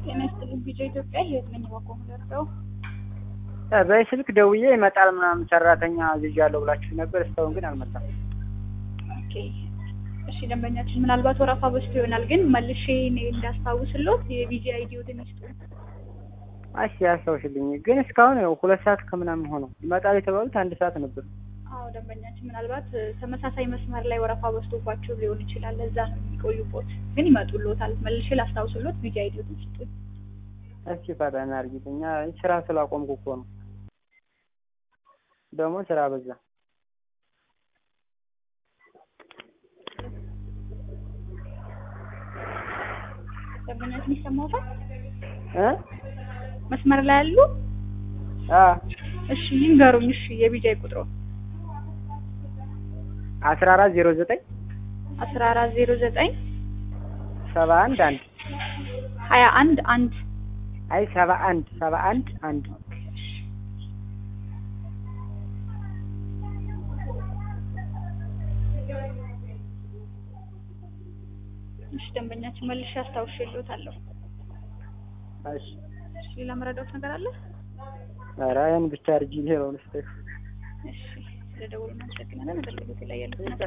ጤና ይስጥልኝ ቢጫ ኢትዮጵያ ህይወት ነኝ በቆሙ ደርሰው በስልክ ደውዬ ይመጣል ምናምን ሰራተኛ አዝዣለሁ ብላችሁ ነበር። እስካሁን ግን አልመጣም። ኦኬ እሺ ደንበኛችን ምናልባት ወረፋ በዝቶ ይሆናል ግን መልሼ እኔ እንዳስታውስሎት የቪጂ አይዲዎትን ይስጡ እሺ ያስታውሽልኝ። ግን እስካሁን ያው ሁለት ሰዓት ከምናምን ሆነው ይመጣል የተባሉት አንድ ሰዓት ነበር። አዎ ደንበኛችን ምናልባት ተመሳሳይ መስመር ላይ ወረፋ በዝቶባቸው ሊሆን ይችላል ለዛ ነው የሚቆዩቦት ግን ይመጡሎታል መልሼ ላስታውስሎት ቪጂ አይዲዎትን ይስጡ እስኪ ፈጠን አድርጊልኝ። ስራ ስላቆምኩ እኮ ነው። ደግሞ ስራ በዛ። ደንበኛችን ይሰማዎታል? እ መስመር ላይ ያሉ አ እሺ ይንገሩኝ። እሺ የቢጃይ ቁጥሮ አስራ አራት ዜሮ ዘጠኝ አስራ አራት ዜሮ ዘጠኝ ሰባ አንድ አንድ ሀያ አንድ አንድ አይ ሰባ አንድ ሰባ አንድ አንድ እሺ ደንበኛችን መልሼ አስታውሼልዎታለሁ። እሺ እሺ ሌላ መረዳት ነገር አለ? ኧረ ያን ብቻ አድርጊ ሌላውን ስተሽ እሺ ስለደወሉ እናመሰግናለን። አገልግሎት ላይ ያሉት